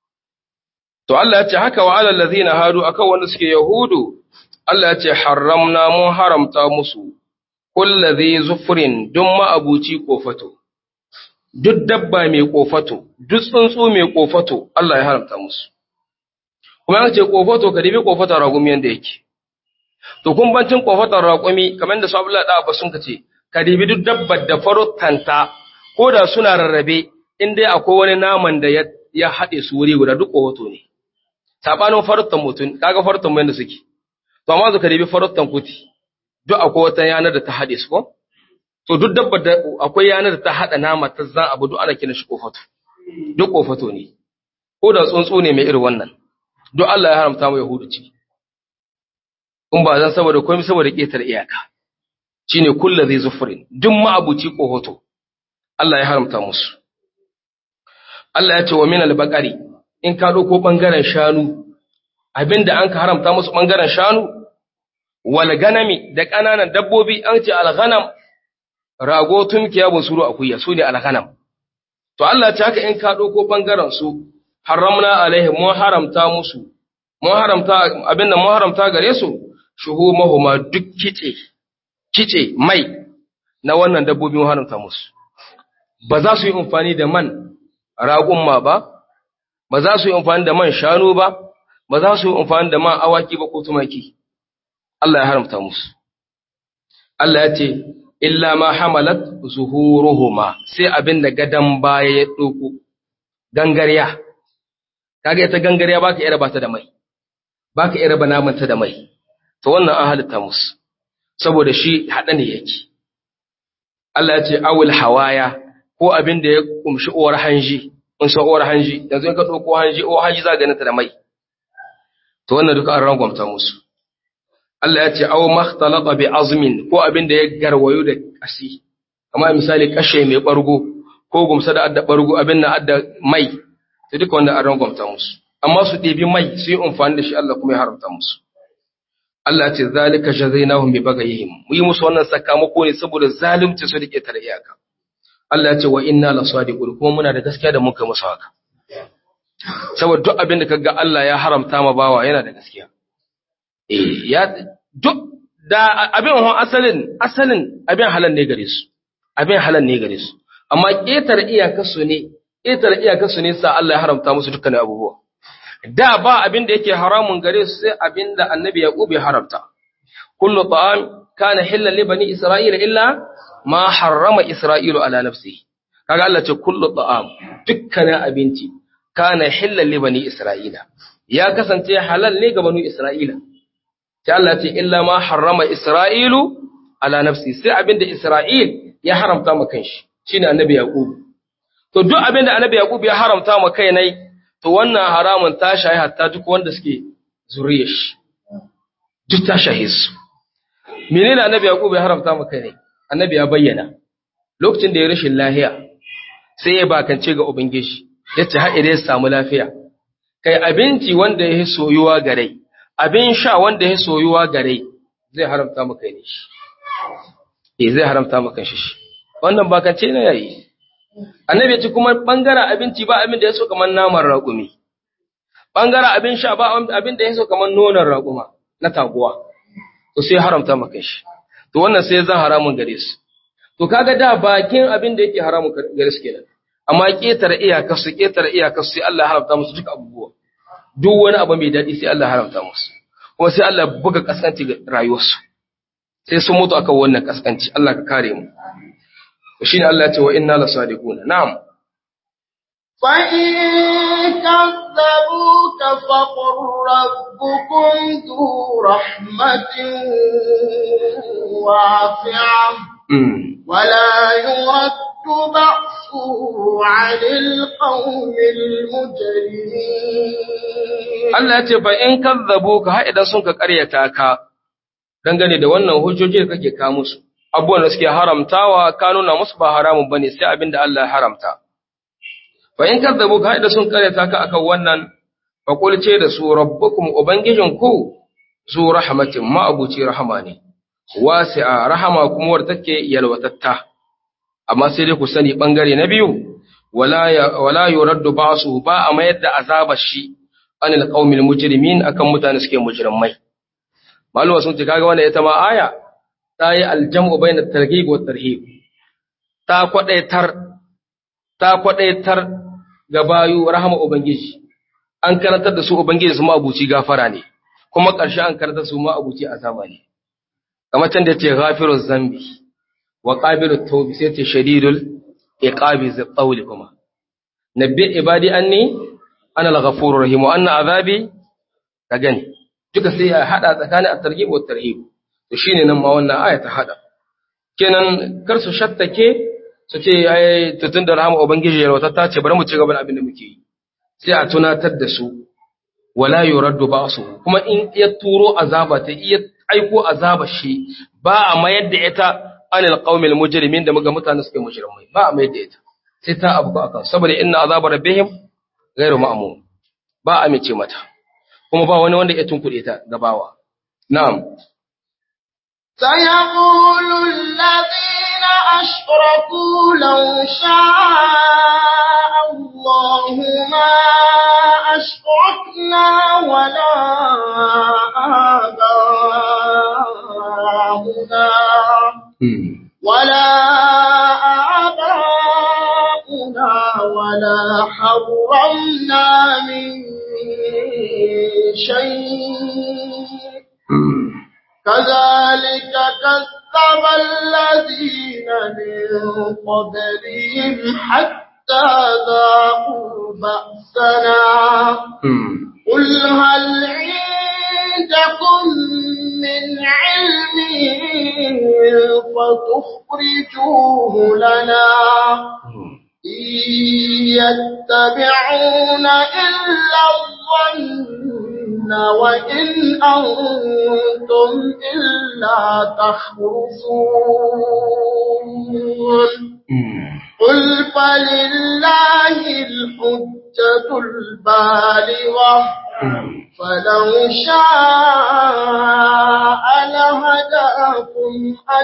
A: to Allah ya ce haka wa alal ladhina hadu aka wanda suke yahudu Allah ya ce haramna mun haramta musu kulladhi zufrin duk ma'abuci kofato duk dabba mai kofato duk tsuntsu mai kofato Allah ya haramta musu kuma ya ce kofato ka dibi kofata ragum yanda yake To kun bancin kofatar raƙumi kamar da su Abdullahi da Abbas sun ce, ka dibi duk dabbar da faruttanta ko da suna rarrabe in dai akwai wani naman da ya, ya haɗe su wuri guda duk kofato ne. Saɓanin faruttan mutum, kaga faruttan mai da suke. To amma ka dibi faruttan kuti, duk akwai wata yanar da ta haɗe su ko? To duk dabbar da akwai yanar da ta haɗa nama ta zan abu duk ana kiran shi kofato. Duk kofato ne. Ko da tsuntsu ne mai irin wannan. Duk Allah ya haramta mu Yahudu ciki. in ba zan saboda komai saboda ƙetar iyaka shine kullu zai zufurin duk ma'abuci kohoto Allah ya haramta musu Allah ya ce wa min al-baqari in ka dauko bangaren shanu abinda an ka haramta musu bangaren shanu wal ganami da kananan dabbobi an ce al-ghanam rago tumkiya bunsuru akuya su ne al-ghanam to Allah ya ce haka in ka dauko bangaren su haramna alaihim mu haramta musu mun haramta abinda mun haramta gare su shuhumahuma duk kice kice mai na wannan dabbobi mun haramta musu ba za su yi amfani da man raƙumma ba ba za su yi amfani da man shanu ba ba za su yi amfani da man awaki ba ko tumaki Allah ya haramta musu Allah ya ce illa ma hamalat zuhuruhuma sai abin da gadan baya ya doko gangariya kaga ita gangariya baka iya raba ta da mai baka iya raba namanta da mai to wannan an halitta musu saboda shi haɗa ne yake Allah ya ce awul hawaya ko abin da ya kumshi uwar hanji in san uwar hanji yanzu in ka ɗauko hanji uwar hanji za ganin ta da mai to wannan duka an rangwamta musu Allah ya ce aw makhtalata bi azmin ko abin da ya garwayo da kashi kamar misali kashe mai bargo ko gumsa da adda bargo abin na adda mai to duka wannan an rangwamta musu amma su ɗebi mai su yi amfani da shi Allah kuma ya haramta musu Allah ya ce zalika jazainahum bi bagayhim mu yi musu wannan sakamako ne saboda zalunci su dake tare iyaka Allah ya ce wa inna la sadiqun kuma muna da gaskiya da muka musu haka saboda duk abin da kaga Allah ya haramta ma bawa yana da gaskiya eh ya duk da abin hon asalin asalin abin halal ne gare su abin halal ne gare su amma ƙetare iyakarsu ne ƙetare iyakarsu ne sa Allah ya haramta musu dukkan abubuwa da ba abin da yake haramun gare su sai abin da annabi yaqub ya haramta kullu ta'am kana hillan li bani isra'ila illa ma harrama isra'ilu ala nafsihi kaga Allah ce kullu ta'am dukkanin abinci kana hillan li bani isra'ila ya kasance halal ne ga bani isra'ila sai Allah ce illa ma harrama isra'ilu ala nafsi sai abin da isra'il ya haramta ma kanshi shine annabi yaqub to duk abin da annabi yaqub ya haramta ma kai nai to wannan haramun ta shahi hatta duk wanda suke zuriyar shi duk ta shahi su menene annabi yaqub ya haramta maka ne annabi ya bayyana lokacin da ya rashin lafiya sai ya bakance ga ubangiji yace har idan ya samu lafiya kai abinci wanda ya soyuwa gare abin sha wanda ya soyuwa gare zai haramta maka ne shi eh zai haramta maka shi shi wannan bakance ne yayi annabi ya ce kuma bangaren abinci ba abin da ya so kamar naman raƙumi bangaren abin sha ba abin da ya so kamar nonon raƙuma na taguwa to sai haramta maka shi to wannan sai zan haramun gare su to kaga da bakin abin da yake haramun gare su kenan amma ketare iyakar su ketare iyakar su sai Allah ya haramta musu duka abubuwa duk wani abu mai daɗi sai Allah ya haramta musu kuma sai Allah ya buga kaskanci ga rayuwarsu sai sun mutu akan wannan kaskanci Allah ka kare mu to shine Allah ya ce wa inna lasadiquna na'am
B: فإن كذبوك فقل ربكم ذو رحمة واسعة
A: mm.
B: ولا يرد بأسه عن القوم المجرمين
A: Allah ya ce fa in kazzabuka har idan sun ka ƙaryata ka dangane da wannan hujjoji da kake ka musu abubuwan da suke haramtawa ka nuna musu ba haramun bane sai abin da Allah ya haramta fa in kazzabuka har idan sun ƙaryata ka akan wannan fa qul ce da su rabbukum ubangijinku zu rahmatin ma abuci rahama ne wasi'a rahama kuma wadda take yalwatatta amma sai dai ku sani bangare na biyu wala ya wala yuraddu ba'su ba a mayar da azabar shi anil qaumil mujrimin akan mutane suke mujrimai maluma sun ce kaga wannan ita ma aya ta yi aljam'u bainat targhib wat tarhib ta kwadaitar ta kwadaitar ga bayu rahama ubangiji an karantar da su ubangiji su ma abuci gafara ne kuma ƙarshe an karantar su ma abuci azaba ne kamar can da ce ghafiruz zambi wa qabilut tawbi sai ce shadidul iqabi zqawli kuma nabbi ibadi anni ana al-ghafurur rahim wa anna azabi ka gani duka sai ya hada tsakanin at-targhib wa tarhib to shine nan ma wannan aya ta hada kenan kar su shattake su ce ai tutun da rahama ubangiji ya wata ta ce bari mu ci gaba da abin da muke yi sai a tunatar da su wala yuraddu ba'su kuma in ya turo azaba ta iya aiko azaba shi ba a mayar da ita anil qaumil mujrimin da muga mutane suke mujrimai ba a mayar da ita sai ta abu akan saboda inna azaba rabbihim ghairu ma'mum ba a mice mata kuma ba wani wanda ya tunkuɗe ta gabawa na'am
B: سيقول الذين أشركوا لو شاء الله ما أشركنا ولا آباؤنا ولا آباؤنا ولا حرمنا من شيء كذلك كذب الذين من قبلهم حتى ذاقوا بأسنا قل هل عندكم من علم فتخرجوه لنا إن يتبعون إلا الظن وإن أنتم إلا تخرصون قل فلله الحجة البالغة فلو شاء لهداكم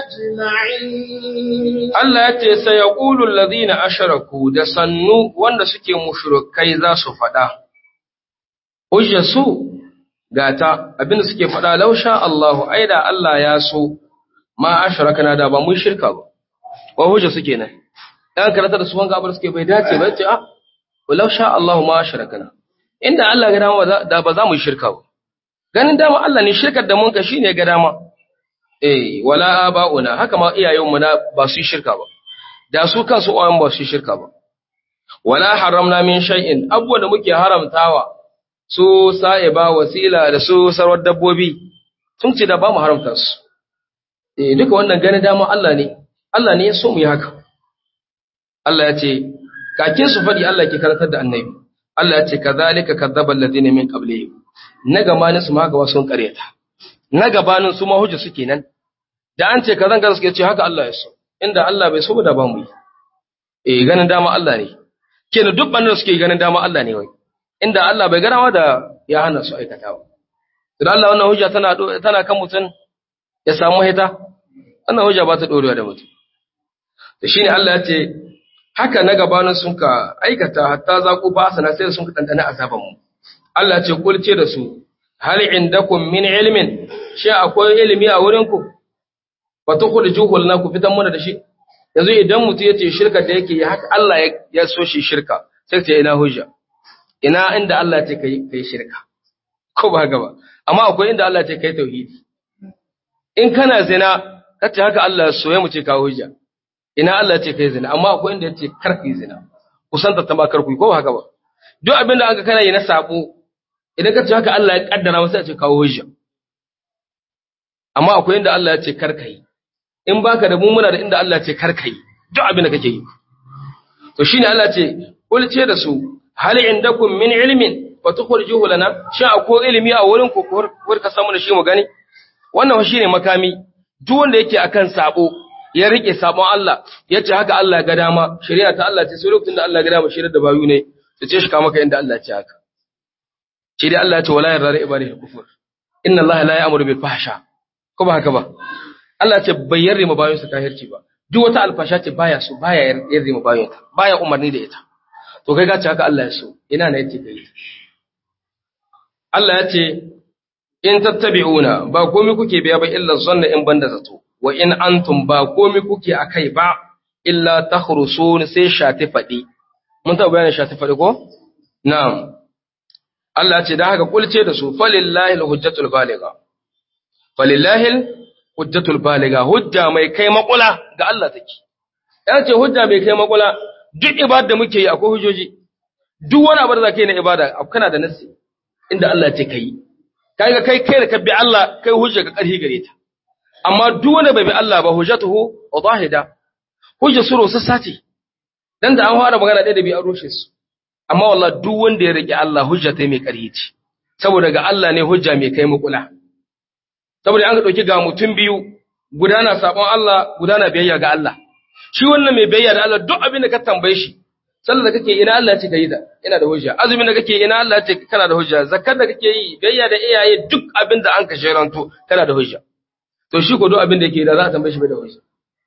B: أجمعين
A: Allah ya ce sai yaqulu alladhina ashraku da sannu wanda suke mushrikai za su faɗa hujja su gata abinda suke faɗa lausha Allahu aida Allah ya so ma ashrakana da ba mu shirka ba wa hujja suke nan dan karanta da su wanga abar suke bai dace ba ce ah lausha Allahu ma ashrakana inda Allah ga dama da ba za mu yi shirka ba ganin dama Allah ne shirkar da mun ka shine ga dama eh wala aba'una haka ma iyayenmu na ba su yi shirka ba da su kansu uwayen ba su yi shirka ba wala haramna min shay'in abubuwan da muke haramtawa su sa'iba wasila da su sarwar dabbobi sun ce da ba mu haramta su eh duka wannan ganin dama Allah ne Allah ne ya so mu yi haka Allah ya ce kakin su faɗi Allah ke karantar da annabi Allah ya ce kazalika kadzaba alladhina min qablihim na gabanin su ma gaba sun kareta na gabanin su ma hujja suke nan da an ce kazan kaza suke ce haka Allah ya so inda Allah bai so ba da ba mu yi eh ganin dama Allah ne kenan duk bannin suke ganin dama Allah ne wai inda Allah bai garawa da ya hana su aikatawa idan Allah wannan hujja tana tana kan mutum ya samu hita wannan hujja ba ta dorewa da mutum to shine Allah ya ce haka na gabanin sun ka aikata hatta zaku ba sana sai sun ka dandana azaban mu Allah ce kulce da su hal indakum min ilmin shi akwai ilimi a wurin ku fa tukhrijuhu lana ku fitan mana da shi yanzu idan mutum yace shirka da yake haka Allah ya so shi shirka sai ce ina hujja ina inda Allah ce kai kai shirka ko ba haka ba amma akwai inda Allah ce kai tauhidi in kana zina kace haka Allah ya so ya mu ce ka hujja ina Allah ce kai zina amma akwai inda yace kar kai zina kusanta ta ma kar ku ko ba haka ba duk abinda aka kana yi na sabo idan ka ce haka Allah ya kaddara masa ce kawo hujja amma akwai inda Allah ya ce kar kai in baka da mumuna da inda Allah ya ce kar kai duk abin da kake yi to shine Allah ce kul ce da su hal indakum min ilmin fa tukhrijuhu lana shi akwai ilimi a wurin ku kur ka samu da shi mu gani wannan shine makami duk wanda yake akan sabo ya rike sabon Allah ya ce haka Allah ga dama shari'a ta Allah ce sai lokacin da Allah ga dama shari'a da bayu ne ta ce shi ka maka inda Allah ya ce haka shi dai Allah ya ce wala yarda da ibadihi kufur inna Allah la ya'muru bil fahsha ko ba haka ba Allah ya ce bai yarda ma bayan su kahirci ba duk wata alfasha ce baya so baya yarda ma bayan ta baya umarni da ita to kai ga ce haka Allah ya so ina ne yace kai Allah ya ce in tattabi'una ba komai kuke biya ba illa zanna in banda zato wa in antum ba komai kuke akai ba illa takhrusun sai shati fadi mun ta bayanin shati fadi ko na'am Allah ce da haka kulce da su falillahi alhujjatul baligha falillahi alhujjatul baligha hujja mai kai makula ga Allah take ya ce hujja mai kai makula duk ibada da muke yi akwai hujjoji duk wani abu da zaka yi na ibada kana da nasi inda Allah ce kai kaga kai kai da ka bi Allah kai hujja ga karhi gare ta amma duk wanda bai bi Allah ba hujjatuhu wadahida hujja suru sassati dan da an fara magana ɗaya da bi an rushe su amma wallah duk wanda ya rike Allah hujja ta mai ƙarfi ce saboda ga Allah ne hujja mai kai mukula saboda an ga dauki ga mutum biyu gudana sabon Allah gudana biyayya ga Allah shi wannan mai biyayya da Allah duk abin da ka tambaye shi sallar da kake ina Allah ya ce kai da ina da hujja azumin da kake ina Allah ya ce kana da hujja zakkar da kake yi biyayya da iyaye duk abin da an ka sheranto kana da hujja to shi ko duk abin da yake da za a tambaye shi bai da hujja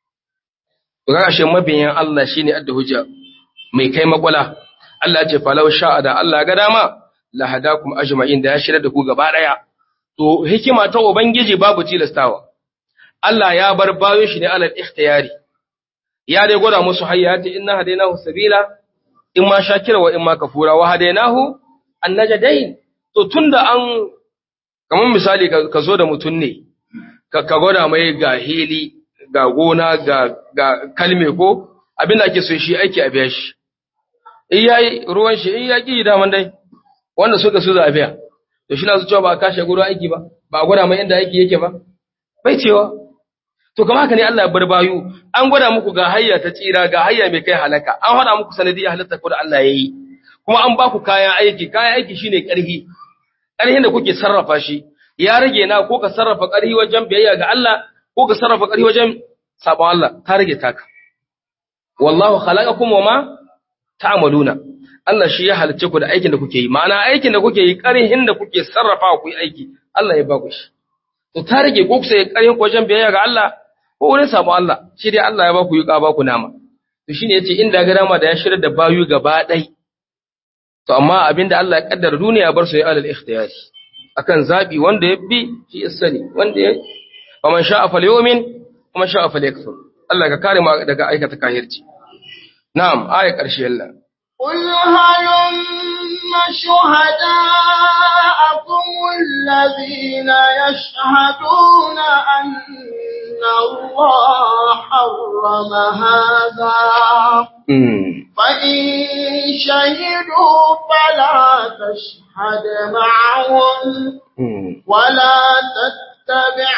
A: to kaga shi mabiyan Allah shine adda hujja mai kai makwala Allah ce falau sha'a da Allah ga dama la hadakum ajma'in da ya shirya da ku gaba daya to hikima ta ubangiji babu tilastawa Allah ya bar bayo shi ne alal ikhtiyari ya dai gwada musu hayyati inna hadainahu sabila in ma shakira wa in ma kafura wa hadainahu annajadain to tunda an kamar misali ka zo da mutun ne ka gwada mai ga hili ga gona ga ga kalme ko abin da ake so shi aiki a biya shi in yayi ruwan shi in ya ki daman dai wanda suka su za a biya to shi na su cewa ba a kashe gurin aiki ba ba a gwada mai inda aiki yake ba bai cewa to kamar haka ne Allah ya bar bayu an gwada muku ga hayya ta tsira ga hayya mai kai halaka an hada muku sanadiyya halatta ko da Allah yayi kuma an ba ku kayan aiki kayan aiki shine karhi karhin da kuke sarrafa shi ya rage na ko ka sarrafa karhi wajen biyayya ga Allah ko ka sarrafa karhi wajen sabon Allah ta rage taka wallahu khalaqakum wama ta'maluna Allah shi ya halicce ku da aikin da kuke yi ma'ana aikin da kuke yi ƙarhin da kuke sarrafa ku yi aiki Allah ya ba ku shi to ta rage ko kusa ƙarhin ku wajen biyayya ga Allah ko wurin samu Allah shi dai Allah ya ba ku yi ba ku nama to shine yace inda ga dama da ya shirya da bayu gaba ɗai to amma abinda Allah ya kaddara duniya bar su ya alal ikhtiyari akan zabi wanda ya bi shi ya sani wanda ya faman sha'a falyumin kuma sha'a falyakfur Allah ka kare mu daga aikata kahirci na'am aya ƙarshe Allah
B: قل هلم شهداءكم الذين يشهدون أن الله حرم هذا فإن شهدوا فلا تشهد معهم ولا تتبع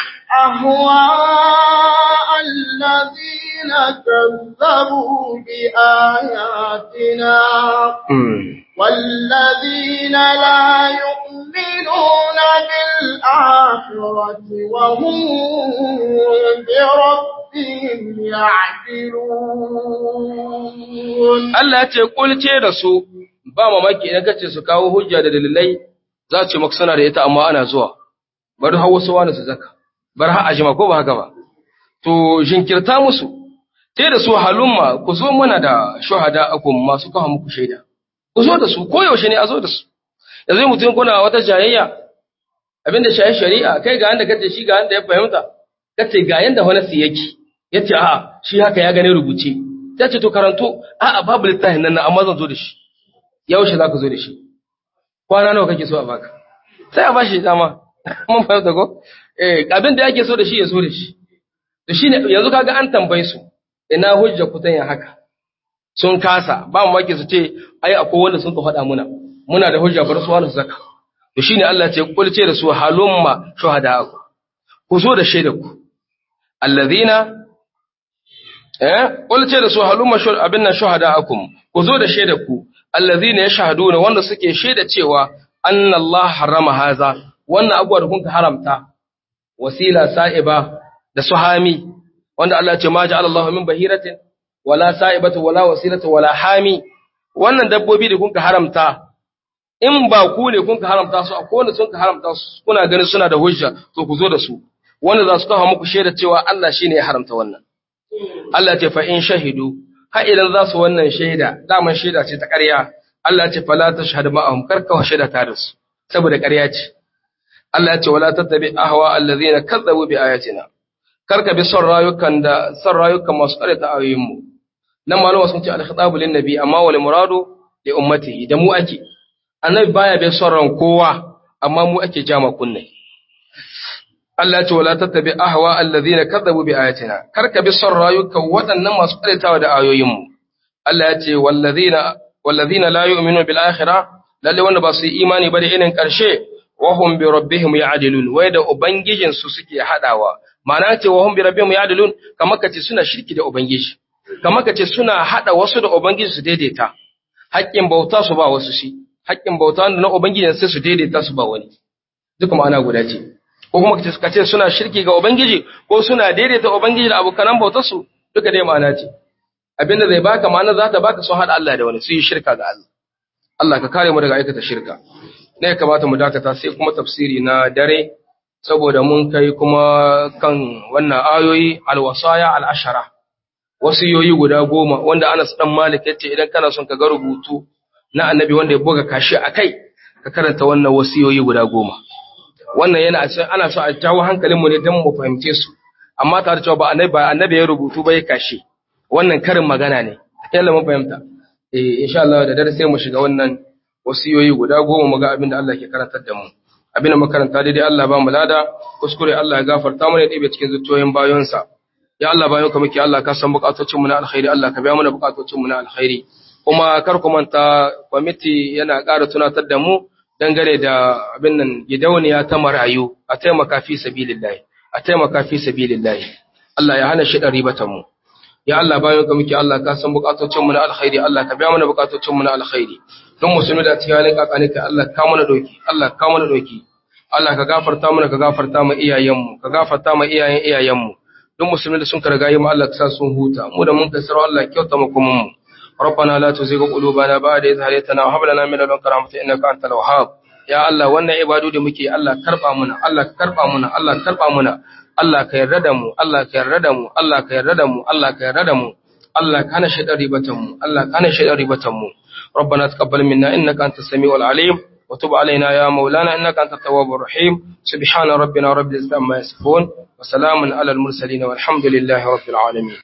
B: أهواء الذين كذبوا بآياتنا والذين لا يؤمنون بالآخرة وهم بربهم يعدلون
A: Allah ya ce kulce da su ba mamaki idan kace su kawo hujja da dalilai za ce maka suna da ita amma ana zuwa bari hawo su wani su zaka bar har ajima ko ba haka ba to jinkirta musu sai da su halumma ku zo mana da shuhada akum masu kawo muku shaida ku zo da su ko yaushe ne a zo da su yanzu mutum kuna wata jayayya abinda shayi shari'a kai ga yanda kace shi ga yanda ya fahimta kace ga yanda wani su yake yace a'a shi haka ya gane rubuce ta ce to karanto a'a babu littafin nan amma zan zo da shi yaushe za ka zo da shi kwana nawa kake so a baka sai a bashi dama mun fahimta ko eh abin da yake so da shi ya so da shi to shine yanzu kaga an tambaye su ina hujja ku tanya haka sun kasa ba mu maki su ce ai akwai wanda sun ka faɗa muna muna da hujja bar su wani su zaka to shine Allah ya ce kul ce da su halumma shuhada'akum ku zo da shaidar ku allazina eh kul ce da su halumma shuhad abin nan shuhada'akum ku zo da shaidar ku allazina yashhaduna wanda suke shaida cewa anna Allah harrama haza wannan abuwa da kun haramta wasila sa'iba da suhami wanda Allah ce ma ja'ala Allahu min bahiratin wala sa'ibatu wala wasilatu wala hami wannan dabbobi da kun haramta in ba ku ne kun haramta su akwai wanda sun haramta su kuna ganin suna da hujja to ku zo da su wanda za su kawo muku shaida cewa Allah shine ya haramta wannan Allah ce fa in shahidu har idan za su wannan shaida daman shaida ce ta ƙarya Allah ce fala tashhadu ma'ahum karka shaida ta da su saboda ƙarya ce Allah ce wala tattabi ahwa allazina kazzabu bi ayatina karka bi son rayukan da son rayukan masu ƙareta ayoyin mu nan malama sun ce al-khitabu lin nabi amma wal muradu li ummatihi da mu ake annabi baya bai son ran kowa amma mu ake jama kunne Allah ce wala tattabi ahwa allazina kazzabu bi ayatina karka bi son rayukan waɗannan masu ƙaretawa da ayoyin mu Allah ya ce wallazina wallazina la yu'minu bil akhirah lalle wanda ba su yi imani ba da irin ƙarshe wahum bi rabbihim ya'dilun wai da ubangijin su suke hadawa ma'ana ce wahum bi rabbihim ya'dilun kamar kace suna shirki da ubangiji kamar kace suna hada wasu da ubangiji su daidaita haƙƙin bauta su ba wasu shi haƙƙin bauta na ubangiji sai su daidaita su ba wani duka ma'ana guda ce ko kuma kace kace suna shirki ga ubangiji ko suna daidaita ubangiji da abokan bautar su duka dai ma'ana ce abinda zai baka ma'ana za ta baka sun hada Allah da wani su yi shirka ga Allah Allah ka kare mu daga aikata shirka ne ya kamata mu dakata sai kuma tafsiri na dare saboda mun kai kuma kan wannan ayoyi alwasaya al'ashara wasiyoyi guda goma wanda Anas dan Malik yace idan kana son ka ga rubutu na annabi wanda ya buga kashi akai ka karanta wannan wasiyoyi guda goma wannan yana ana so a jawo hankalin mu ne dan mu fahimce su amma tare da cewa ba annabi ba annabi ya rubutu ba ya kashi wannan karin magana ne yalla mun fahimta eh insha Allah da dare sai mu shiga wannan wasiyoyi guda goma mu ga abin da Allah ke karantar da mu abin da makaranta daidai Allah ba mu lada kuskure Allah ya gafarta mana ɗibe cikin zuciyoyin bayonsa ya Allah bayan ka muke Allah ka san bukatocin mu na alkhairi Allah ka biya mana bukatocin mu na alkhairi kuma kar ku manta kwamiti yana ƙara tunatar da mu dangane da abin nan gidauniya ta marayu a taimaka fi sabilillahi a taimaka fi sabilillahi Allah ya hana shi ɗan ribatan mu ya Allah bayan ka muke Allah ka san bukatocin mu na alkhairi Allah ka biya mana bukatocin mu na alkhairi don musulmi da cikin halin kakani ka Allah ka mana doki Allah ka mana doki Allah ka gafarta mana ka gafarta mu iyayen mu ka gafarta mu iyayen iyayen mu don musulmi da sun karga yi mu Allah ka sa sun huta mu da mun kasar Allah kyauta mu kuma mu ربنا لا تزغ قلوبنا بعد إذ هديتنا وهب لنا من لدنك رحمة إنك أنت الوهاب ya Allah wannan ibadu da muke Allah karba muna Allah karba muna Allah karba muna Allah ka yarda da mu Allah ka yarda da mu Allah ka yarda da mu Allah ka yarda da mu Allah ka hana shaidan ribatan mu Allah ka hana shaidan ribatan mu ربنا تقبل منا إنك أنت السميع العليم وتب علينا يا مولانا إنك أنت التواب الرحيم سبحان ربنا رب العزة عما يصفون وسلام على المرسلين والحمد لله رب العالمين